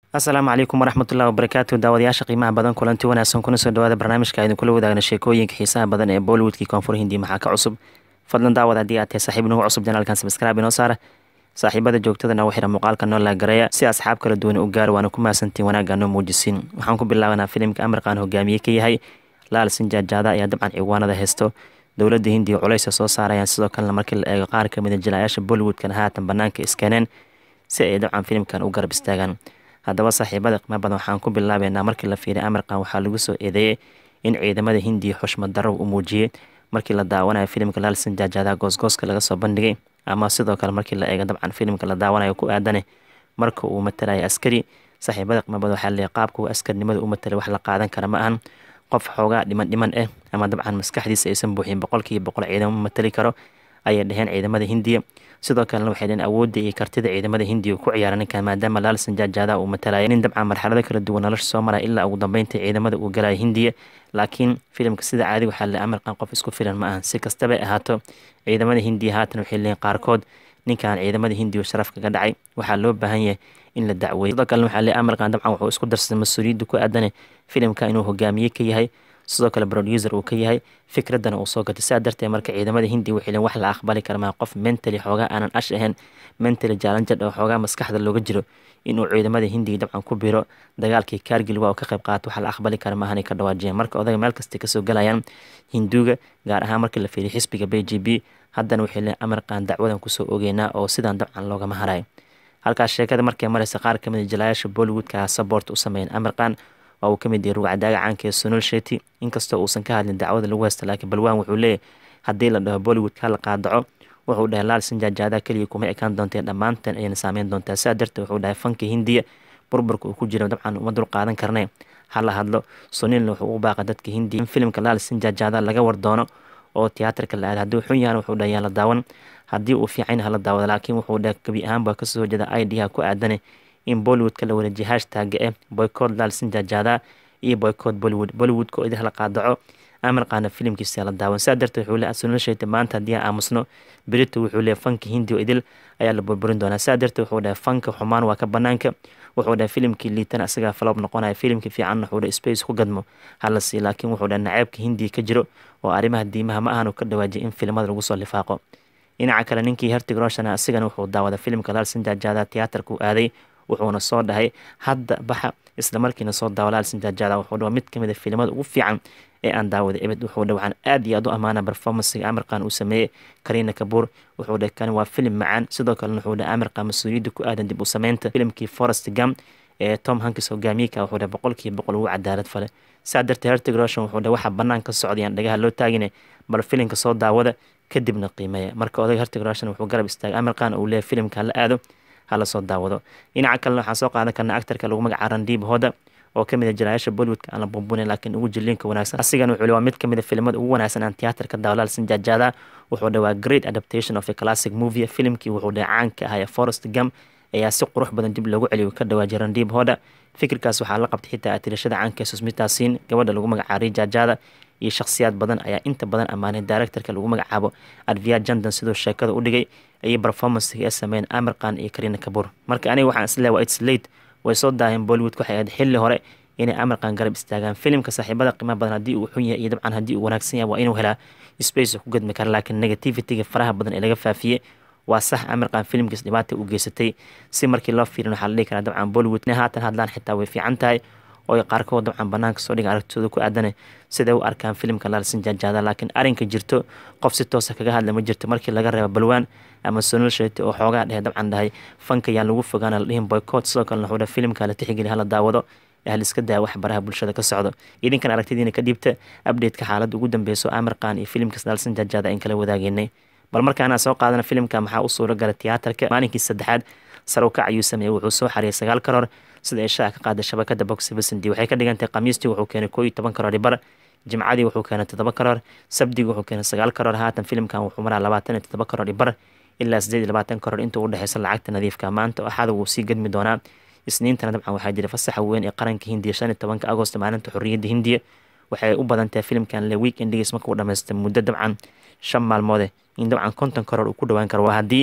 asalaamu calaykum waraxmatullahi wabarakaatu daawadayaasha qiimaha badan kulanti wanaagsan kuna soo dhawaada barnaamijka idinkula wadaagna sheekooyinka xiisaha badan ee bollywoodkii koonfur hindi maxaa ka cusub fadlan daawad haddii aad tahay saaxiib nagu cusub janaalkan sabskraibe inoo saara saaxiibada joogtadana u xira muuqaalka noo laagareeya si asxaab kala duwan u gaaro waana ku mahadsantiin wanaagga noo muujisiin waxaan ku bilaabanaa filimka amarkaan hogaamiye ka yahay laal sinjaajaada ayaa dabcan ciwaanada haysto dowladda hindiya culeysa soo saarayaan sidoo kalena markii la eego qaar kamid a jilaayaasha bollywoodkana haatan banaanka iskeeneen si ay dabcan filimkan u garab istaagaan haddaba saaxiibada qiimo badan waxaan ku bilaabeynaa markii la fiiriy amarkan waxaa lagu soo eedeeyey in ciidamada hindiya xushmad darro u muujiyey markii la daawanayo filimka laal sinjaajaadaha goosgooska laga soo bandhigay ama sidoo kale markii la eego dabcan filimka la daawanayo ku aadane marka uu matalaya askari saaxiibada qiimo badan waxaa leeyahy qaabka uu askarnimada u matalay wax la qaadan kara ma ahan qof xoogaa dhiman dhiman ah ama dabcan maskaxdiisa aysan buuxin boqolkiiba boqol ciidamo matali karo ayay dheheen ciidamada hindiya sidoo kalena waxay dheheen awoodda iyo kartida ciidamada hindiya ku ciyaara ninkan maadaama laal sanjaajaadaha uu matalaya nin dabcan marxalado kala duwan nolosha soo maraya ilaa ugu dambeynta ciidamada uu galaya hindiya laakiin filimka sida caadi waxaa le amarkan qof isku filan ma ahan si kastabay ahaato ciidamada hindiya haatan waxay leeyiin qaarkood ninkan ciidamada hindiya sharaf kaga dhacay waxaa loo baahan yahay in la dacweeyo sidoo kalena waxaa le amarkan dabcan wuxuu isku darsaday mas-uuliyadda ku aadane filimka inuu hogaamiye ka yahay sidoo kale producer uu ka yahay fikraddana uu soo gatay saa darteed marka ciidamada hindiya waxay leen wax la aqbali kara maa qof mentally xoogaa aanan ash ahayn mentally jaalanjad oo xoogaa maskaxda looga jiro inuu ciidamada hindiya dabcan ku biro dagaalkii kaargil waa uu ka qayb qaato wax la aqbali kara maahanay ka dhawaajiyeen marka odaga meel kastay kasoo galayaan hinduuga gaar ahaan markii la fiiriyo xisbiga b j b haddana waxay leen amarkan dacwadan kusoo ogeynaa oo sidaan dabcan loogama harayo halkaas sheekada markay mareysa qaar kamid a jilaayaasha bollywoodka sabort u sameeyeen amarkan waa uu ka mid yahay rugcadaaga caanka ee sonol sheti inkastoo uusan ka hadlin dacwada lagu haysta laakiin balwaan wuxuu leeyahy haddii la dhaho bollywoodka la qaadaco wuxuu dhahay laal sinjaajaadaha keliya kuma ekaan doonteen dhammaanteen ayayna saameyn doontaa sidaa darteed wuxuu dhahay fanka hindiya burburka uu ku jiro dabcan uma dul qaadan karnay hala hadlo sonilna wuxuu u baaqa dadka hindiya in filimka laal sinjaajaadaha laga war doono oo tiyaatarka la aada haddii xun yahana wuxuu dhahay yaa la daawan haddii uu fiican hala daawada laakiin wuxuu dhahay gebi ahaanba kasoo horjeeda idha ku aadane in bollywoodka la wareejiya hashtaaga eh boycott laal sinjaajaada iyo boycott bollywood bollywoodka oo idin la qaadaco amarqaana filimkiisa la daawan saa darteed wuxuu leeyahay sunal sheeta maanta haddii aan aamusno berito wuxuu leeyahay fanka hindi oo idil ayaa la burburin doonaa saa darteed wuxuu dhahay fanka xumaan waa ka banaanka wuxuu dhahay filimkii liitana isagaa faloob noqonaya filimkii fiicanna wuxuu dhahay space ku gadmo hala sii laakiin wuxuu dhahay naceebka hindiya ka jiro oo arrimaha diimaha ma ahan ka dhawaajiyay in filimada lagu soo lifaaqo dhinaca kale ninkii hertig roshana asigana wuxuu daawada filimka laal sinjaajaada tiyaatarka u aaday wuxuuna soo dhahay hadda baxa isla markiina soo daawa laal sinjaajaada wuxuu dhawa mid kamid a filimada ugu fiican ee aan daawaday ebed wuxuu dha waxaan aad iyo aad u ammaana performancega amarkan uu sameeyey kariina kabuur wuxuu dhah kani waa filim macaan sidoo kalena wuxuu dhah amarkan mas-uuliyadda ku aadan dib u sameynta filimkii forest gam ee tom hankis hogaamiyeka wuxuu dhah boqolkiiba boqol ugu cadaalad fale saa darteed hertig roshan wuxuu dhah waxaa bannaan ka socdayaan dhagaha loo taagine bal filimka soo daawada kadibna qiimeeya marka odaga hertig roshan wuxuu garab istaagay amarkan uu leeyahy filimka la aado hala soo daawado dhinaca kalena waxaan soo qaadan karnaa actarka lagu magaca randiib hoda oo kamid a jilaayaasha bollywoodka aan la buunbunin laakiin ugu jiliinka wanaagsan asigana wuxuu waa mid kamid a filimada ugu wanaagsan aan tiyaatarka daawalaal sinjaajaada wuxuu dhawaa great adaptation of a classic movie filimkii wuxuu dhahay caanka ahaa ee forest gam ayaa si qurux badan dib loogu celiyo ka dhawaajiyay randiib hoda fikirkaas waxaa la qabtay xitaa atirashada caanka ee susmitasiin gabadha lagu magacaabay jaajaada iyo shakhsiyaad badan ayaa inta badan ammaanay directorka lagu magacaabo advia jandan sidoo sheekada u dhigay ayay performancega ee sameeyeen amirkan iyo karina kabuur marka aniga waxaan isleeyahay waa its late way soo daaheen bollywood waxay ahayd xilli hore inay amarkan garab istaagaan filimka saaxiibada qiimaha badan haddii uu xun yahay iyo dabcan haddii uu wanaagsan yahay waa inuu helaa space ku gadmi kara laakiin negativityga faraha badan ee laga faafiyey waa sax amarkan filimkiis dhibaata u geysatay si markii loo fiirin waxaa la dhihi karaa dabcan bollywood haatan hadlaan xitaa way fiican tahay oo qaarkood dabcan banaanka soo dhiga aragtidooda ku aadane siday u arkaan filimka laal sinjaajaada laakiin arrinka jirto qof si toosa kaga hadla ma jirto markii laga reebo balwaan ama sonal sheti oo xoogaa dhehe dabcan dhahay fanka yaan lagu fogaana la dhihin boycott sidoo kalena wuxuu dhahay filimka la tixgeli hala daawado hal iska daa wax baraha bulshada ka socdo idinkan aragtidiina ka dhiibta updateka xaaladda ugu dambeyso amirkan iyo filimkas laal sinjaajaada in kala wadaageynay bal markaana soo qaadana filimka maxaa u suuro galay tiyaatarka maalinkii saddexaad sarow kac ayuu sameeyey wuxuu soo xariyay sagaal karoor sida ay shaaca ka qaaday shabakada box vicindi waxay ka dhigantay khamiistii wuxuu keenay koo iyo toban karoor bar jimcadii wuxuu keenay toddoba karoor sabdigi wuxuu keenay sagaal karoor haatan filimkan wuxuu maraa labaatan iyo toddoba karoor bar ilaa sideed iyo labaatan karoor inta u dhexeysa lacagta nadiifka maanta axada wuu sii gadmi doonaa isniintana dabcan waxaa jira fasaxa weyn ee qaranka hindiya shan iyo tobanka agost maalinta xorriyadda hindiya waxay u badantahay filimkan le weekendigiis marka uu dhamaystay muddo dabcan shan maalmoode in dabcan konton karoor uu ku dhawaan karo waa haddii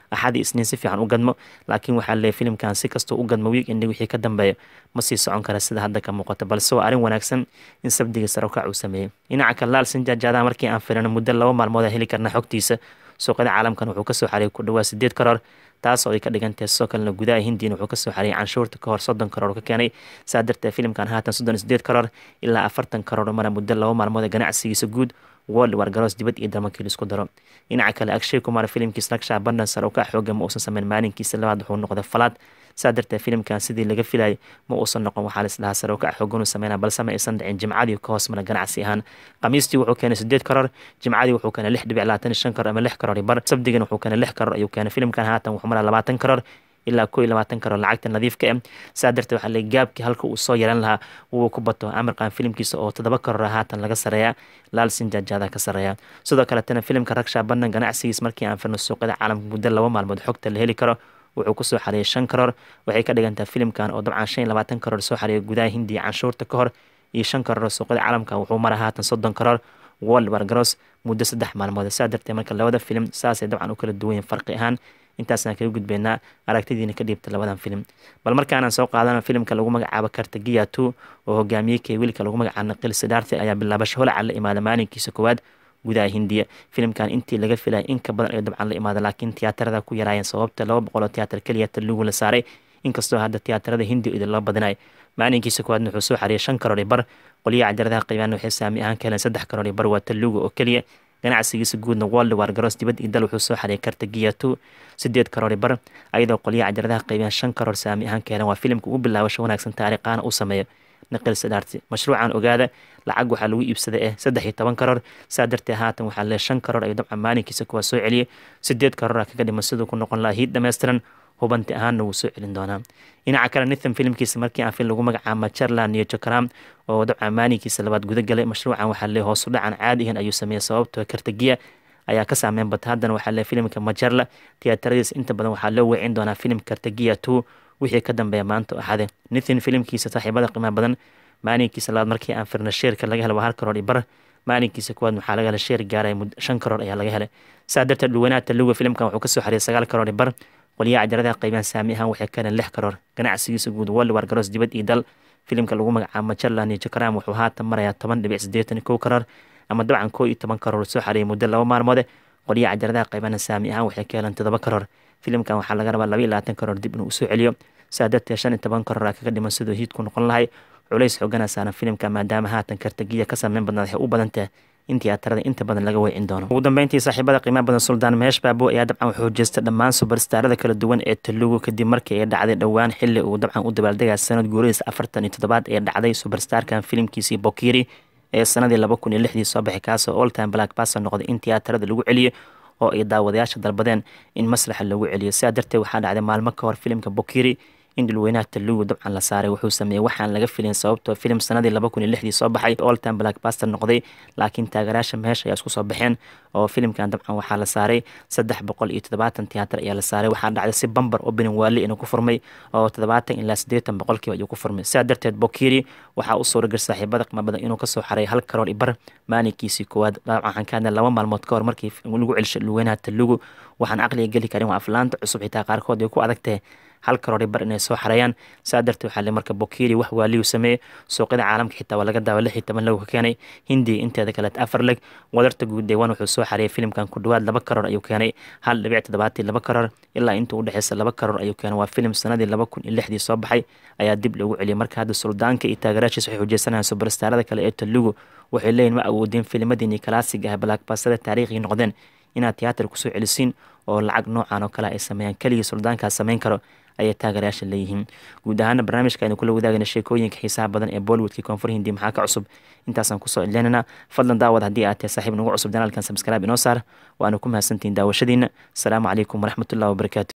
axadii isniin si fiican u gadmo laakiin waxaa leeyahy filimkan si kastoo u gadmo wiig indhi wixii ka dambeeya ma sii socon kara sida hadda ka muuqato balse waa arrin wanaagsan in sabdiga sarowkac uu sameeyey dhinaca kale laal sinjaajaadaha markii aan firino muddo laba maalmood a heli karna xogtiisa suuqyada caalamkan wuxuu kasoo xariyay ku dhawaa sideed karoor taasoo ay ka dhigantahay sidoo kalena gudaha hindiina wuxuu kasoo xariyay canshuurta kahor soddon karoor ka keenay saa darteed filimkan haatan soddon iyo sideed karoor ilaa afartan karoor mara muddo laba maalmood ee ganacsigiisa guud world war garoos dibad iyo dalmankii laisku daro dhinaca kale akshay kumar filimkiis nagsha bandan sar oo ka xooga ma uusan sameyn maalinkiisa labaad wuxuu noqday falaad saa darteed filimkan sidii laga filayay ma uusan noqon waxaa lislahaa sare oo ka xoogan uu sameynaa balse ma aysan dhicin jimcadii ka hoos mara ganacsi ahaan khamiistii wuxuu keenay sideed karoor jimcadii wuxuu keenay lix dhibic labaatan iyo shan karoor ama lix karoor bar sabdigana wuxuu keenay lix karoor ayuu keenay filimkan haatan wuxuu maraa labaatan karoor ilaa ko iyo labaatan karoor lacagta nadiifka eh saa darteed waxaa leey gaabkii halka uu soo yaran lahaa wuu ku bato amarkan filimkiisa oo toddoba karoor haatan laga sareeyaa laal sinjaajaada ka sareeya sidoo kaletana filimka ragsha bandan ganacsigiis markii aan firno suuqyada caalamka muddo laba maalmood xogta la heli karo wuxuu kusoo xariyay shan karoor waxay ka dhigantaha filimkan oo dabcan shan iyo labaatan karoor soo xariyay gudaha hindiya canshuurta ka hor iyo shan karoor suuqyada caalamka wuxuu mara haatan soddon karoor world wargaros muddo saddex maalmood saa darteed marka labada filim saasay dabcan u kala duwanyiin farqi ahaan intaasaan kaga gudbaynaa aragtidiina ka dhiibta labadan filim bal markaanaan soo qaadano filimka lagu magacaabo kartagiya two oo hogaamiyey kee wiilka lagu magacaabo naqil sidaarti ayaa bilaabasho holaca la imaada maalinkiisa koowaad gudaha hindiya filimkan intii laga filaya in ka badan ay dabcan la imaada laakiin tiyaatarada ku yaraayeen sababta laba boqol oo tiyaatar keliya talugu la saaray inkastoo hadda tiyaatarada hindiya idin loo badinayo maalinkiisa koowaadna wuxuu soo xariyay shan karoor bar qoliyaha cajaladaha qiibaana waxay saami ahaan ka heleen saddex karoor bar waa talugu oo keliya ganacsigiisa guudna world war garoos dibad iyo dal wuxuu soo xariyay kartagiya two sideed karoor bar ayadoo qoliyaha cajaladaha qiibaan shan karoor saami ahaan ka heleen waa filimka ugu bilaabasho wanaagsan taariikhaana uu sameeyo naqil sidaarti mashruucan ogaada lacag waxaa lagu iibsaday eh saddex iyo toban karoor saa darteed haatan waxaa lee shan karoor ayuu dabcan maalinkiisa kuwaa soo celiyay sideed karoora kaga dhiman siduu ku noqon lahaa hiid dhammaystiran hubanti ahaanna wuu soo celin doonaa dhinaca kale nithan filimkiisa markii aan fil lagu magacaabo jarland iyo jokram oo dabcan maalinkiisa labaad guda galay mashruucan waxaa lee hoosu dhacan caadigan ayuu sameeyey sababtoo kartagiya ayaa ka saameyn bata haddana waxaa lee filimka majarla tiyaataradiisa inta badan waxaa loo weecin doonaa filim kartagiya two wixii ka dambeeya maanta oo axade nithin filimkiisa saaxiibada qiimaha badan maalinkiisa labaad markii aan firna sheerka laga helay waa hal karoor iyo bar maalinkiisa kuwaad waxaa laga helay sheer gaaraya shan karoor ayaa laga helay saa darteed dhuwanaha taluga filimkan wuxuu kasoo xariyay sagaal karoor iyo bar qoliyaha cajaladaha qaybaan saami ahaan waxay ka heleen lix karoor ganacsigiisa guud world war garoos dibad iyo dal filimka lagu magacaabo majarland iyo jokram wuxuu haatan marayaa toban dhibic siddeetan kow karoor ama dabcan koo iyo toban karoor soo xariyay muddo laba maalmoode qoliyaha cajaladaha qaybana saami ahaan waxay ka heleen toddoba karoor filimkan waxaa laga rabaa laba iyo labaatan karoor dib inuu usoo celiyo saa darteed shan iyo toban karoor kaga dhiman siduu hiidku noqon lahay culays xoogana saaran filimka maadaama haatan kartagiya ka saameyn badnaad waxay u badan tahay in tiyaatarada inta badan laga weecin doono ugu dambeyntii saaxiibada qiimaha badan suldaan meesh baabo ayaa dabcan wuxuu jeestay dhammaan subarstaarada kala duwan ee talugu kadib markii ay dhacday dhowaan xili uu dabcan u dabaaldegaya sanad guuradiisa afartan iyo toddobaad ee dhacday subarstarkan filimkiisii bokiri ee sanadii laba kun iyo lixdii soo baxay kaasoo all time black bason noqday in tiyaatarada lagu celiyo oo ay daawadayaasha dalbadeen in masraxa lagu celiyo sidaa darteed waxaa dhacday maalmo ka hor filimka bokiri in dhulweynaha talugu dabcan la saaray wuxuu sameeyey waxaan laga filin sababtoo filim sanadii laba kun iyo lixdii soo baxay all time black baster noqday laakiin taageerayaasha meesha ayaa isku soo baxeen oo filimkan dabcan waxaa la saaray saddex boqol iyo toddobaatan tiyaatar ayaa la saaray waxaa dhacday si bambar opening waali inuu ku furmay oo toddobaatan ilaa siddeetan boqolkiiba ayuu ku furmay sidaa darteed bokiri waxaa u suuragal saaxiibada qiimo badan inuu kasoo xaray hal karoor ibar maalinkiisii koowaad waxaan ka hadlay laba maalmood ka hor markii lagu celishay dhulweynaha talugu waxaan aqliga geli karin waa aflaanta cusub xitaa qaarkood ay ku adagtahay hal karoori bar inay soo xareeyaan saa darteed waxaa le marka bokiri wax waaliyu sameeyey suuqyada caalamka xitaa waa laga daawa lix iyo toban lagu ka keenay hindiya inteeda kaleet afar leg wadarta guud deewaan wuxuu soo xareeyay filimkan ku dhawaad laba karoor ayuu keenay hal dhibic toddobaatii laba karoor ilaa inta u dhexeysa laba karoor ayuu keenay waa filim sanadii laba kun iyo lixdii soo baxay ayaa dib loogu celiyay marka hadda suldaanka iyo taageeraashiisa waxay xujeysanayaan subarstaarada kale ee talugu waxay leeyihin ma awoodeen filimadiinii kalaasiga ah blackbastada taariikhii noqdeen inaad tiyaatar kusoo celisiin oo lacag noocan oo kale ay sameeyaan keligii suldaankaas sameyn karo ayay taageerayaasha leeyihiin guud ahaana barnaamijka aynu kula wadaagayna sheekooyinka xiisaha badan ee bollywoodka koonfur hindi maxaa ka cusub intaasaan kusoo ileynana fadlan daawad haddii aad tahay saaxiib nagu cusub janaalkan sabskraibe inoo saar waana ku mahadsantihiin daawashadiina asalaamu calaykum waraxmatullahi wabarakaatu